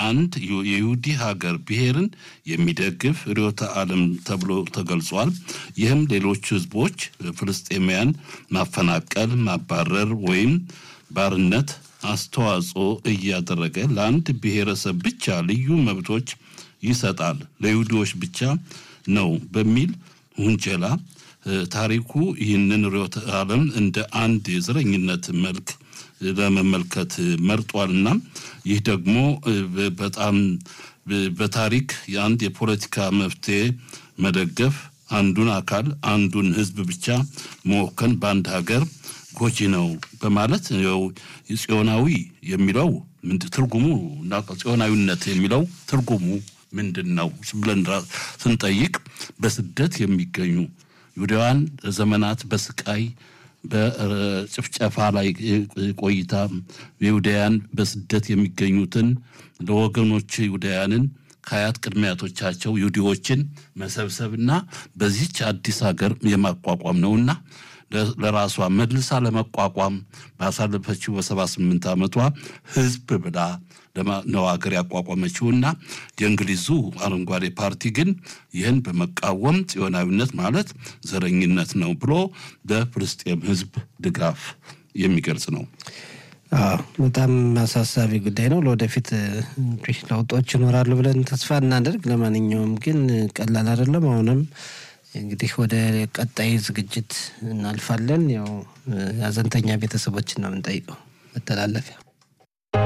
አንድ የይሁዲ ሀገር ብሔርን የሚደግፍ ርዕዮተ ዓለም ተብሎ ተገልጿል። ይህም ሌሎች ህዝቦች ፍልስጤማውያን ማፈናቀል፣ ማባረር ወይም ባርነት አስተዋጽኦ እያደረገ ለአንድ ብሔረሰብ ብቻ ልዩ መብቶች ይሰጣል፣ ለይሁዲዎች ብቻ ነው በሚል ውንጀላ ታሪኩ ይህንን ርዕዮተ ዓለም እንደ አንድ የዘረኝነት መልክ ለመመልከት መርጧልና ይህ ደግሞ በጣም በታሪክ የአንድ የፖለቲካ መፍትሄ መደገፍ አንዱን አካል አንዱን ህዝብ ብቻ መወከን በአንድ ሀገር ጎጂ ነው በማለት ያው ጽዮናዊ የሚለው ትርጉሙ ጽዮናዊነት የሚለው ትርጉሙ ምንድን ነው ብለን ስንጠይቅ በስደት የሚገኙ ይሁዳውያን ዘመናት በስቃይ በጭፍጨፋ ላይ ቆይታ ይሁዳውያን በስደት የሚገኙትን ለወገኖች ይሁዳውያንን ከአያት ቅድመ አያቶቻቸው ይሁዲዎችን መሰብሰብና በዚች አዲስ ሀገር የማቋቋም ነውና ለራሷ መልሳ ለመቋቋም ባሳለፈችው በሰባ ስምንት ዓመቷ ህዝብ ብላ ነው ሀገር ያቋቋመችውና የእንግሊዙ አረንጓዴ ፓርቲ ግን ይህን በመቃወም ጽዮናዊነት ማለት ዘረኝነት ነው ብሎ በፍልስጤም ህዝብ ድጋፍ የሚገልጽ ነው። በጣም አሳሳቢ ጉዳይ ነው። ለወደፊት እንግዲህ ለውጦች ይኖራሉ ብለን ተስፋ እናደርግ። ለማንኛውም ግን ቀላል አይደለም። አሁንም እንግዲህ ወደ ቀጣይ ዝግጅት እናልፋለን። ያው ሀዘንተኛ ቤተሰቦችን ነው የምንጠይቀው መተላለፊያ